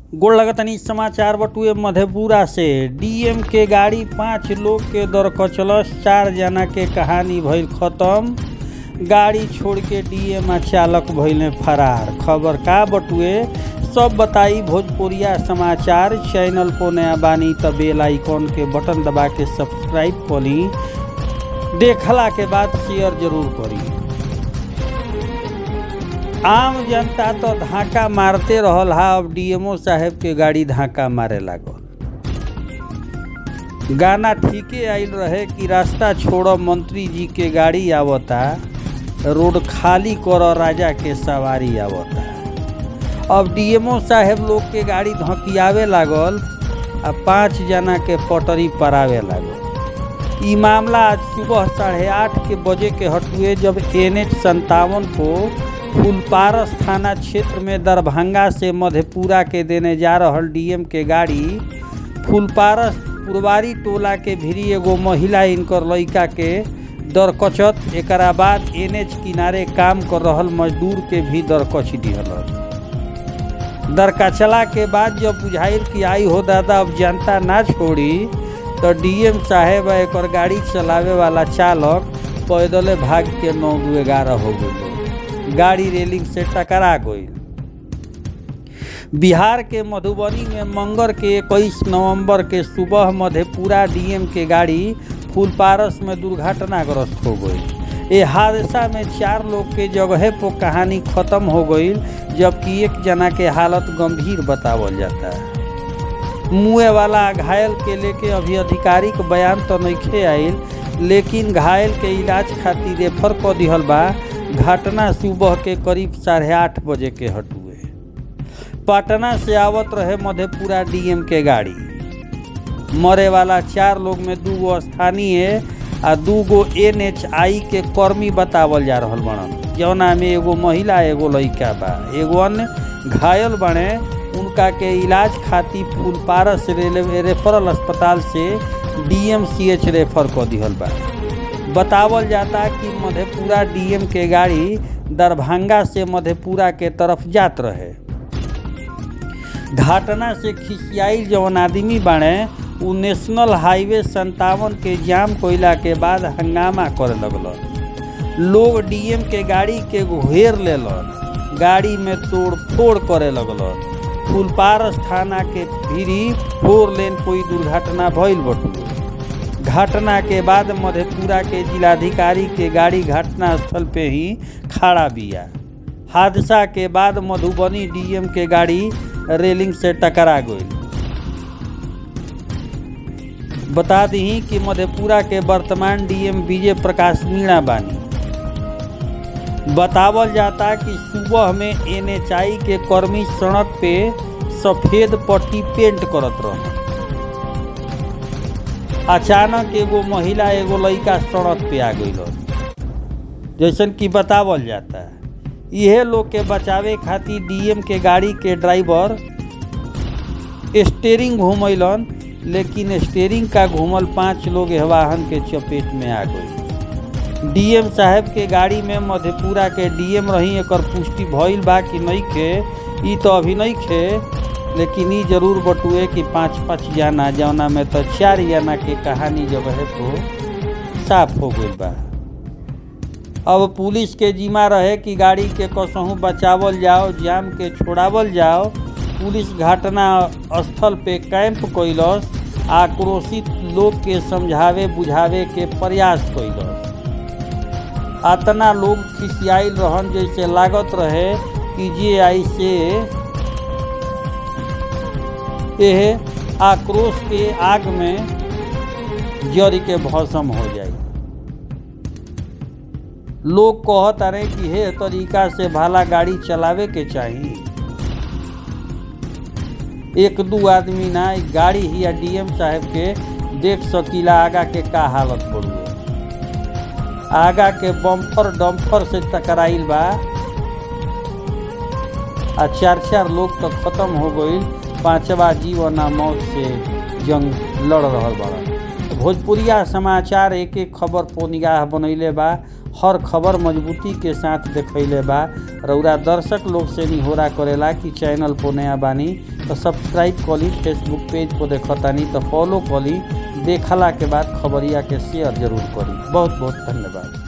गोड़ लगतनी समाचार बटुए मधेपुरा से डीएम के गाड़ी पाँच लोग के दरकचलस चार जना के कहानी भइल खत्म गाड़ी छोड़ के डीएम आ चालक भइले फरार खबर का बटुए सब बताई भोजपुरिया समाचार चैनल को नया बानी त बेल आइकॉन के बटन दबा के सब्सक्राइब करी देखला के बाद शेयर जरूर करी आम जनता तो धाका मारते रहल हा अब डीएमओ साहेब के गाड़ी धाका मारे लागल गाना ठीके आइल रहे कि रास्ता छोड़ो मंत्री जी के गाड़ी आवता रोड खाली करो राजा के सवारी आवता अब डीएमओ साहेब लोग के गाड़ी धकियावे लागल आ पाँच जना के पटरी परावे लागल ई मामला आज सुबह साढ़े आठ के बजे के हटुए जब एन एच संतावन को फुलपारस थाना क्षेत्र में दरभंगा से मधेपुरा के देने जा रहल डीएम के गाड़ी फुलपारस पुरवारी टोला के भिरी एगो महिला इनकर लड़का के दरकचत एकरा बाद एनएच किनारे काम कर रहल मजदूर के भी दरकच दिहल दरकचला के बाद जब बुझाइल कि आई हो दादा अब जनता ना छोड़ी तो डीएम साहेब एक गाड़ी चलावे वाला चालक पैदले भाग के नौ दू ग्यारह हो गई गाड़ी रेलिंग से टकरा गई बिहार के मधुबनी में मंगर के इक्कीस नवंबर के सुबह मधेपुरा डीएम के गाड़ी फुलपारस में दुर्घटनाग्रस्त हो गई ये हादसा में चार लोग के जगह पर कहानी खत्म हो गई जबकि एक जना के हालत गंभीर बतावल जाता है मुँह वाला घायल के लेके अभी आधिकारिक बयान तो नहीं आयल लेकिन घायल के इलाज खातिर रेफर कर दिहल बा घटना सुबह के करीब साढ़े आठ बजे के हटुए पटना से आवत रहे मधेपुरा डीएम के गाड़ी मरे वाला चार लोग में दू गो स्थानीय आ दू गो एन एच आई के कर्मी बतावल जा रहा बड़न जौना में एगो महिला एगो लड़का बा एगो अन्य घायल बने उनका के इलाज खातिर फुलपारस रेलवे रेफरल अस्पताल से डीएमसीएच रेफर कर दिहल बा बतावल जाता कि मधेपुरा डीएम के गाड़ी दरभंगा से मधेपुरा के तरफ जात रहे घटना से खिसियाई जवन आदमी बाड़े उ नेशनल हाईवे संतावन के जाम कोयला के बाद हंगामा करे लगल लोग डीएम के गाड़ी के घेर लेलन गाड़ी में तोड़ फोड़ करे लगल फुलपारस थाना के भीरी फोर लेन कोई दुर्घटना भइल बटुए घटना के बाद मधेपुरा के जिलाधिकारी के गाड़ी घटना स्थल पे ही खड़ा बिया हादसा के बाद मधुबनी डीएम के गाड़ी रेलिंग से टकरा गई बता दी कि मधेपुरा के वर्तमान डीएम विजय प्रकाश मीणा बानी बतावल जाता कि सुबह में एनएचआई के कर्मी सड़क पे सफेद पट्टी पेंट करत रहे अचानक एगो महिला एगो लड़का सड़क पे आ गई जैसन कि बतावल जाता है यह लोग के बचावे खातिर डीएम के गाड़ी के ड्राइवर स्टेयरिंग घूमैलन लेकिन स्टेयरिंग का घूमल पांच लोग वाहन के चपेट में आ गई डीएम साहब के गाड़ी में मधेपुरा के डीएम रही एक पुष्टि भइल बा कि नहीं खे ई तो अभी नहीं खे लेकिन ई जरूर बटुए कि पाँच पाँच जाना जौना में तो चार जना के कहानी जगह को साफ हो गई बा अब पुलिस के जिम्मा रहे कि गाड़ी के कसहूँ बचावल जाओ जाम के छोड़ावल जाओ पुलिस घटना स्थल पे कैंप कैलस आक्रोशित लोग के समझावे बुझावे के प्रयास कैलस अतना लोग खिसियाल रहन जैसे लागत रहे कि जे आई से यह आक्रोश के आग में जड़ के भस्म हो जाए लोग कहत रहे कि हे तरीका से भाला गाड़ी चलावे के चाहिए एक दू आदमी ना गाड़ी ही या डीएम साहब के देख सकीला आगा के का हालत पड़ुए आगा के बम्फर डम्फर से टकराइल बा आ चार चार लोग तो खत्म हो गई पांचवा जीवन मौत से जंग लड़ रहा बड़ा भोजपुरिया समाचार एक एक खबर पो निगाह बनैले बा हर खबर मजबूती के साथ देखैले बा रउरा दर्शक लोग से निहोरा करेला कि चैनल पर नया बानी तो सब्सक्राइब कली फेसबुक पेज पर देखतानी तो फॉलो कली देखला के बाद खबरिया के शेयर जरूर करी बहुत बहुत धन्यवाद